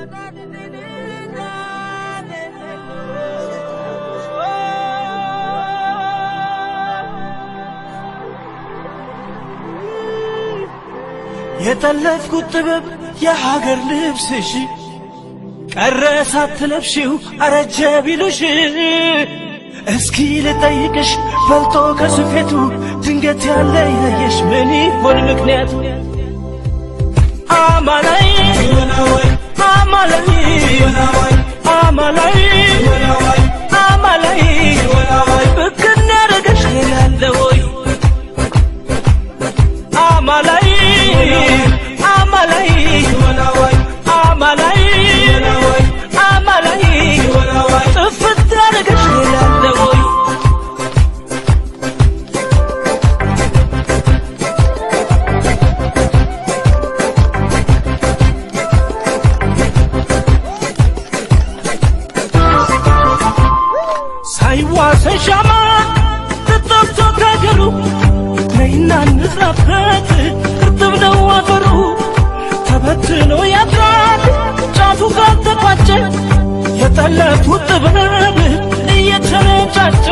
የጠለፍኩት ጥበብ የሀገር ልብስሽ ቀረ ሳትለብሺው አረጀ ቢሉሽ እስኪ ልጠይቅሽ ፈልጦ ከስፌቱ ድንገት ያለ ያየሽ ምን ይሆን ምክንያቱ? አማላይ አማላይ አማላይ አማላይ ብክን ያረገሽ ሌላ አለ ወይ? አማላይ አማላይ አማላይ አማላይ ጥፍት ያረገሽ ሌላ አለ ወይ? ሳይዋሰን ሻማ ተጠብቶ ከገሩ ነይና እንዝራበት እርጥብ ነው አፈሩ ተበትኖ ያድራል ጫፉ ካልተቋጨ የጠለፉት ጥበብ እየተረጫጨ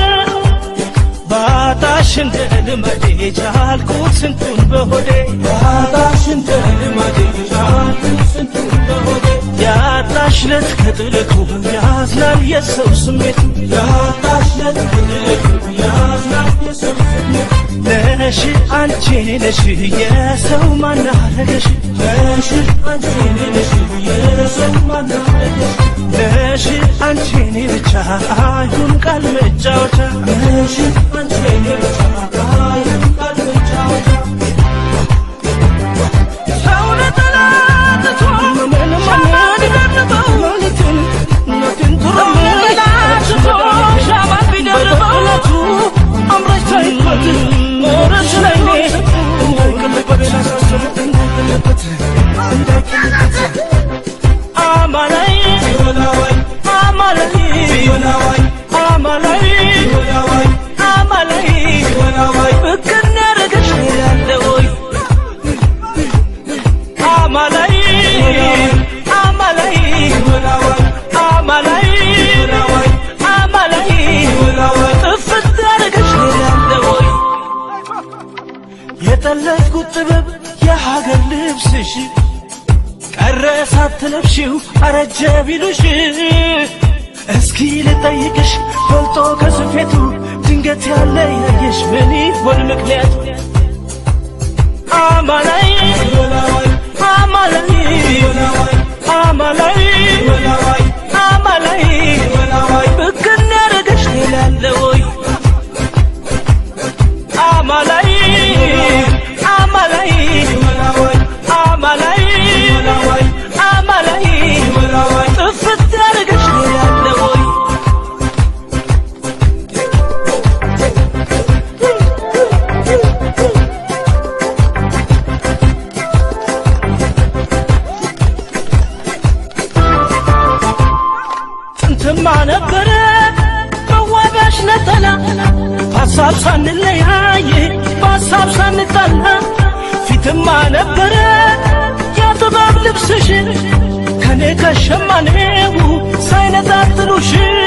ባጣሽ እንደ ልመዴ ቻልኩት ስንቱን በሆዴ ባጣሽ እንደ ልመዴ ቻልኩት ስንቱን በሆዴ ያጣሽ ለት ከጥልቁ ያዝናል የሰው ስሜቱ ያጣሽ ለት ከጥልቁ ያዝናል የሰው ስሜቱ ነሽ አንቺ ነሽ የሰው ማናረገሽ ነሽ አንቺ ነሽ የሰው ማናረገሽ ነሽ አንቺ ብቻ አይሁን ቃል መጫወቻ ነሽ አንቺ ብቻ አይሁን ቃል መጫወቻ ሰው ለጠላትቶ ምን ማን ይደርበው ሌሊቱን ሞትን ቱርምላችቶ ሻማ ቢደርበው አምራች ታይበት ኖረሽ ላይ አማላይ አማላይ አማላይ አማላይ ብክን ያረገሽ ያለ ወይ አማላይ አማላይ አማላይ አማላይ ጥፍት ያረገሽ ያለ ወይ የጠለፍኩት ጥበብ የሀገር ልብስሽ ቀረ ሳትለብሺው አረጀ ቢሉሽ እስኪ ልጠይቅሽ ፈልጦ ከስፌቱ ድንገት ያለ ያየሽ ምን ይሆን ምክንያቱ? አማላይ አማላይ አማላይ አማላይ ብክን ያረገሽ ሌላ አለ ወይ? አማላይ አማላይ አማላይ አማላይ ጥፍት ያረገሽ ሌላ አለ ወይ? ጥንትማ ነበረ መዋቢያሽ ነጠላ በሀሳብ ሳንለያይ በሀሳብ ሳንጣላ ፊትማ ነበረ የጥበብ ልብስሽ ከኔ ከሸማኔው ሳይነጣጥሉሽ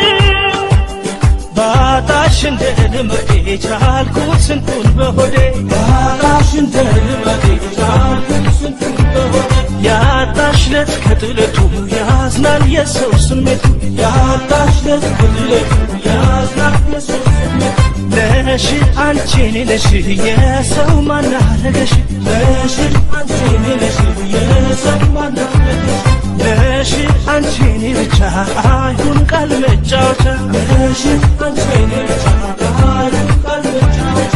ባጣሽ እንደ ልመዴ ቻልኩት ስንቱን በሆዴ ባጣሽ እንደ ልመዴ ቻልኩት ስንቱን በሆዴ ያጣሽ ለት ከጥለቱ ያዝናል የሰው ስሜቱ ያጣሽ ለት ከጥለቱ ያዝናል የሰው ስሜቱ ነሽ አንቺ ነሽ የሰው ማናረገሽ ነሽ አንቺ ነሽ የሰው ማናረገሽ ነሽ አንቺ ብቻ አይሁን ቃል መጫወቻ ነሽ አንቺ ብቻ አይሁን ቃል መጫወቻ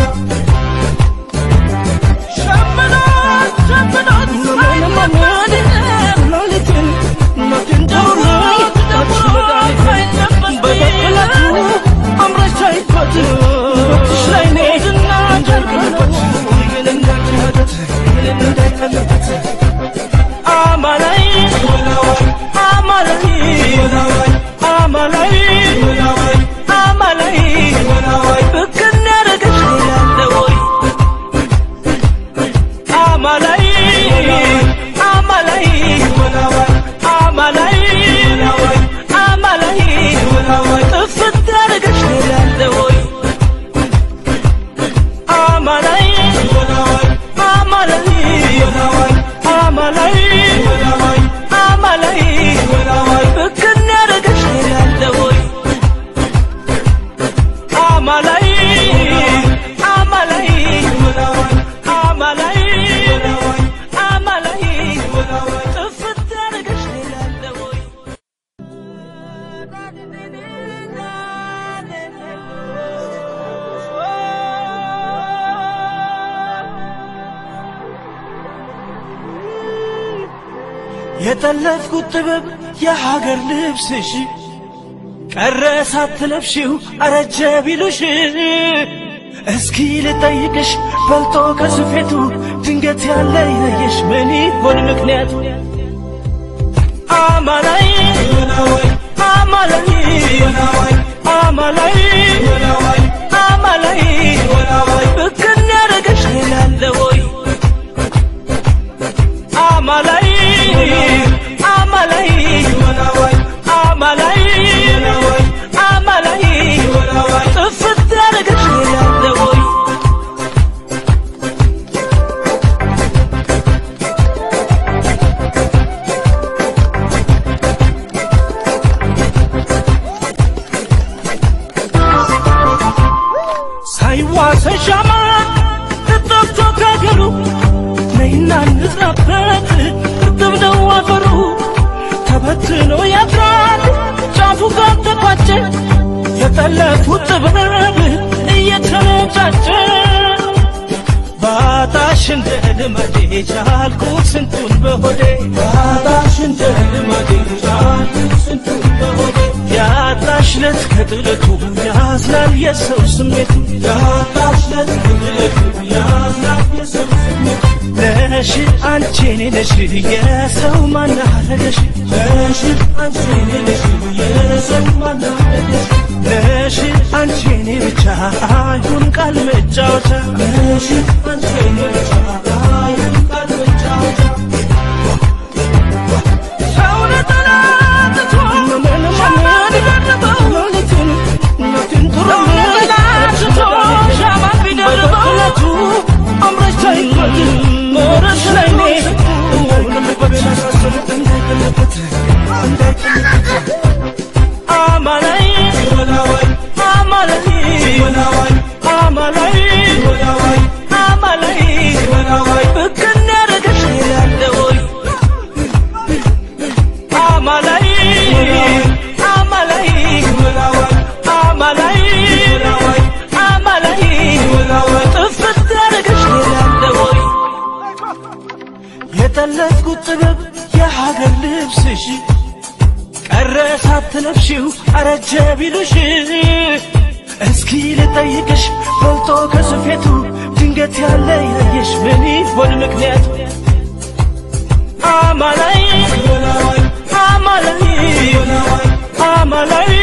ሸምኖት ሸምኖት ሳይለመድ ሌሊትን ሞትን ደውሎት ደውሎት በበቀላቱ አምረሽ ታይበት ውበትሽ ላይ ኔድና ጀርበት አማላይ አማላይ አማላይ አማላይ የጠለፍኩት ጥበብ የሀገር ልብስሽ ቀረ ሳትለብሺው አረጀ ቢሉሽ እስኪ ልጠይቅሽ በልጦ ከስፌቱ ድንገት ያለ ይለየሽ ምን ይሆን ምክንያቱ? አማላይ አማላይ አማላይ አማላይ ብክን ያረገሽ ሌላለ ወይ አማላይ አማላይ አማላይ አማላይ ጥፍት ያረገሽ ሌላለ ወይ ሳይዋሰን ሻማ ተጠብቶ ከገሩ ነይና እንዝራበት እርጥብ ነው አፈሩ ተበትኖ ያድራል ጫፉ ጋር ተቋጨ የጠለፉት ጥበብ እየተነጫጨ ባጣሽ እንደ ልማዴ ቻልኩት ስንቱን በሆዴ ባጣሽ እንደ ልማዴ ቻልኩት ስንቱን በሆዴ ያጣሽ ለት ከጥለቱ ያዝናል የሰው ስሜቱ ያጣሽ ለት ከጥለቱ ያዝናል የሰው ስሜቱ ነሽ አንቺ እኔ ነሽ የሰው ማናረገሽ ነሽ አንቺ እኔ ነሽ የሰው ማናረገሽ ነሽ አንቺ እኔ ብቻ አይሁን ቃል መጫወቻ ነሽ አንቺ እኔ ብቻ አይሁን ቃል መጫወቻ ሰው ለጠላትቶ ምንም ቢደርበው እናትን ጥሩ ለጠላትቶ ሻማ ቢደርበው አምረሽ ታይቆት ኖረሽ ላይ ኔ አማላይ አማላይ አማላይ አማላይ ብክን ያረገሽ ሌላለ ወይ አማላይ አማላይ አማላይ አማላይ ጥፍት ያረገሽ ሌላለ ወይ የጠለፍኩት ጥበብ የሀገር ልብስሽ ቀረ ሳትለብሺው አረጀ ቢሉሽ እስኪ ልጠይቅሽ በልጦ ከስፌቱ ድንገት ያለ ይለየሽ ምን ይሆን ምክንያቱ? አማላይ አማላይ አማላይ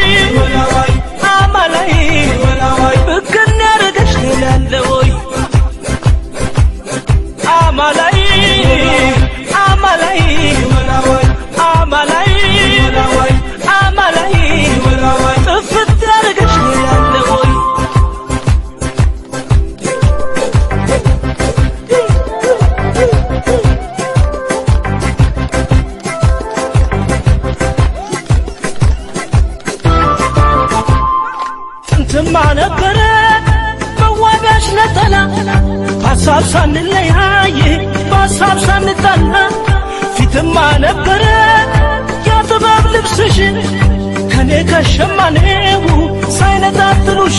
አማላይ ብክን ያረገሽ ሌላለ ወይ አማላይ አማላይ አማላይ አማላይ ጥፍት ያረገሽ ሌላለ ወይ ጥንትማ ነበረ መዋቢያሽ ነጠላ በሀሳብ ሳንለያይ በሀሳብ ሳንጣላ ፊትማ ነበረ የጥበብ ልብስሽ ከኔ ከሸማኔው ሳይነጣጥሉሽ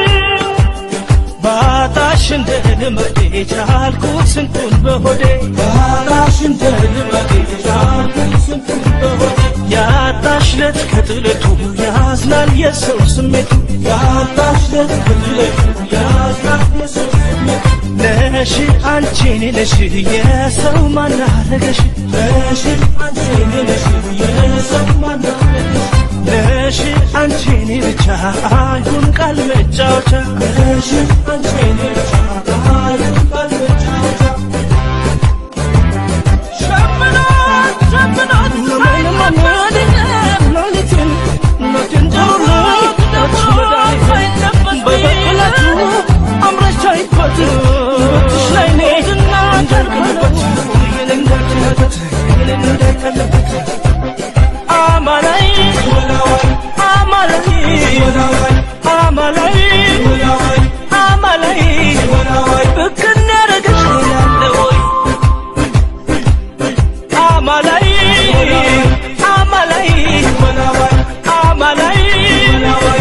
ባጣሽ እንደ ልመዴ ቻልኩት ስንቱን በሆዴ ባጣሽ እንደ ልመዴ ቻልኩት ስንቱን በሆዴ ያጣሽ ለት ከጥለቱ ያዝናል የሰው ስሜቱ ያጣሽ ለት ከጥለቱ ያዝናል የሰው ስሜቱ ነሽ አንቺ እኔ ነሽ የሰው ማናረገሽ ነሽ አንቺ እኔ ነሽ የሰው ማናረገሽ ነሽ አንቺ እኔ ብቻ አይሁን ቃል መጫወቻ ነሽ አንቺ እኔ ብቻ አይሁን ቃል መጫወቻ ሸምናት ሸምናት ሌሊትን ኖትን ጥሩነት በበኩላቱ አምረሽ ታይኮት ትሽ ላይ ኔ እንዳልቀለበት እንዳልቀለበት አማላይ አማላይ አማላይ አማላይ ብክን ያረገሽ ሌላለ ወይ አማላይ አማላይ አማላይ